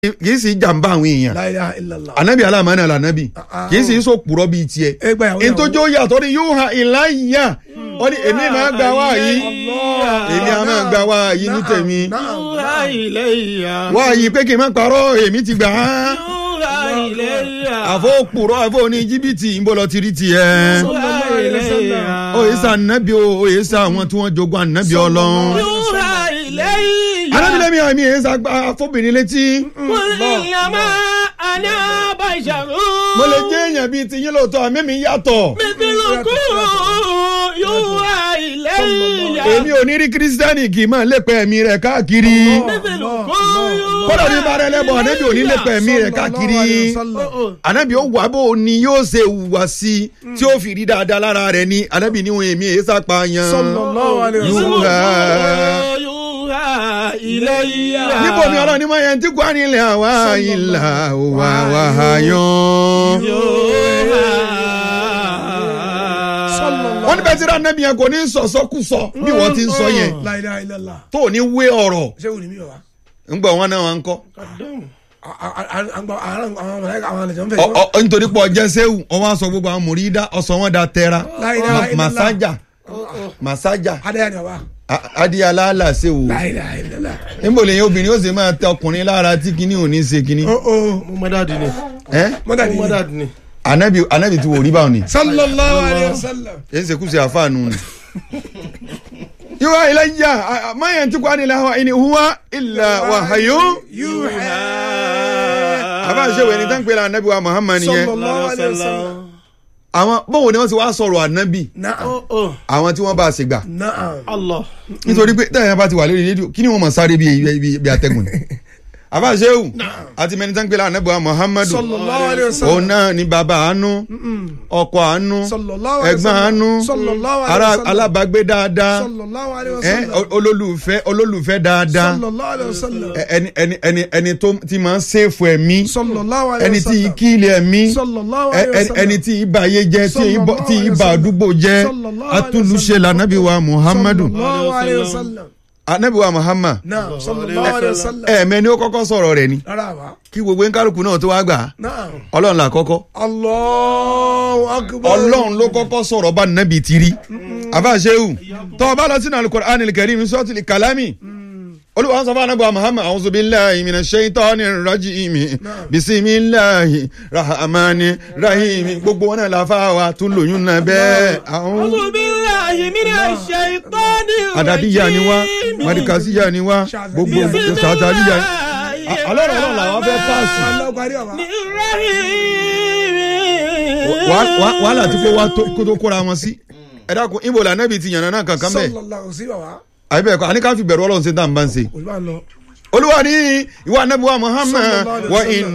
kì í sì jàǹbá àwọn èèyàn La ilaha illallah. anabi alamani alanabi Ah. kì í sì sọ kúrọ bíi tiẹ̀ ẹ gbà yàwó ntójó yàtọ̀ ni yóò ha ìláyà ó ní èmi máa gba wá yìí èmi á máa gba wá yìí ní tèmi Yúra ilayya. wá yìí pé kí n má parọ́ èmi ti gbà á Yúra ilayya. àfọ òpùrọ́ àfọ ní jìbìtì ń bọ̀ lọ tiri tiẹ̀ Yúra ilayya. òye sá anabi o òye sá àwọn tí wọ́n jogún anabi ọlọ́run Yúra ilayya. anabi lẹ́mi àmì èyí sá fóbìnrin létí Qul innama ana basharun. mo lè jẹ́ èèyàn bíi tiyín lóòótọ́ àmì mi yàtọ̀ Mithlukum yúra ilayya. èmi ò ní rí kírísítẹ́nì kì í máa lépẹ́ ẹ̀mí rẹ̀ káàkiri Mithlukum yúra kódà ní bá rẹ lẹ́bọ̀ anabi ò ní lépẹ́ ẹ̀mí rẹ̀ káàkiri anabi ó wà bó ni yóò ṣe wùwà sí i tí ó fi rí dáadáa lára rẹ̀ ni anabi níwọ̀n èmi èyí sápáyàn sallallahu alaihi wasallam. yúra. Yúra ilayya. níbo ni ọlọ́run ní mọ̀ yẹn tí kò á nílẹ̀ àwa ìlà òwà wàhálà Sallallahu wọ́n ní bẹ́ẹ̀ tí ra anabi yẹn kò ní sọ̀sọ́kùsọ bí wọ́n ti ń sọ yẹn La ilaha illallah. tó ò ní wé ọ̀rọ̀ ṣé wò ni mi wà. ńgbà wọn náà wọn ń kọ́ àwọn mọ̀lẹ́kà àwọn àlejò ń fẹ́. Ọ- ọ- nítorí pé ọjẹ́ sẹ́wù wọ́n wá sọ gbogbo àwọn mùrídà ọ̀sán wọn da tẹ́ra La ilaha Ma- illallah. màsájà màsájà adéyà ni wà. a- adíyàlá là sẹ́wù La ilaha illallah. níbo lèyìn obìnrin ó sì máa tẹ ọkùnrin lára tí kinní ò ní ṣe kinní o o Mo mọ dáàdi ni. ẹ́ mọ́tà Mo mọ ni. dáàdi ni. anabi anabi ti wò rí báwọn ni sallallahu alaihi wasallam. yẹn ṣe kú sí àfáànù ni. yíwá ilayya mayan tí kò á nílẹ̀ àwọn ẹni huwa illa wahyu yuha. àbá ṣe wẹ̀ ní tán pé la anabi wa muhammad yẹn sallallahu alaihi wasallam. àwọn báwo ni wọ́n ti wá sọ̀rọ̀ anabi na'am Oh oh. àwọn tí wọ́n bá a ṣe gbà na'am. Allah. nítorí pé tẹ̀yìn bá ti wà lórí rédíò kí ni wọ́n mọ̀ sáré bí bí bí atẹ́gùn ni àbá ṣe wù àti mẹni tán pé la anabi wa muhammad sallallahu alaihi òun wasallam. náà ni bàbá àánú ọkọ àánú sallallahu alaihi ẹ̀gbọ́n wasallam. àánú sallallahu alaihi ara wasallam. alábàágbé dáadáa sallallahu alaihi ẹ wasallam. olólùfẹ́ olólùfẹ́ dáadáa sallallahu alaihi wasallam. ẹ- ẹni ẹni ẹni ẹni tó ti máa ń ṣèfù ẹ̀mí sallallahu alaihi ẹni tí wasallam. kí ilé ẹ̀mí sallallahu ẹ- alaihi ẹni- wasallam. ẹni tí ibà ayé jẹ́ tí ibà tí ibà àdúgbò jẹ́ Sallallahu alaihi atúlùṣe wasallam. lànàbí wa muhammadu sallallahu alaihi wasallam. anabi wa muhammad na'am sallallahu alaihi wasallam. ẹ̀ẹ̀mẹ́ ni ó kọ́kọ́ sọ̀rọ̀ rẹ̀ ni rárá wa. kí gbogbo nkálukú náà tó wá gbà á na'am. ọlọ́run là kọ́kọ́ allahu akbar. ọlọ́run ló kọ́kọ́ sọ̀rọ̀ bá nàbì tiri àbáṣehu tọ́ ọ bá lọ sínú alukur'an al-karim suratul kalami olùwà sọ fún anabu muhammad a'udhu billahi minash shaitani rajim bisimilahi rahmani rahim gbogbo wọn náà la fa wa tún lóyún náà bẹ́ẹ̀ àwọn A'udhu billahi minash shaitanir rajim. adadiya ni wa marikasiya ni wa gbogbo sàtàlíya alọ́rọ̀ ọlọ́run làwọn fẹ́ pàṣẹ aláwọ̀ kárí àwa. Rahim. wàhálà tí kò wá tó kó tó kóra wọn sí ẹ dákun ibo la anabi ti yànnà náà kankan bẹ́ẹ̀ sallallahu sí bàbá. àbí bẹ́ẹ̀ kọ́ àní ká fi bẹ̀rù ọlọ́run ṣe tá à ń bá ń ṣe. olùbá lọ. olúwa ní ìwà anabi wa muhammad Sallallahu alaihi wa wasallam. in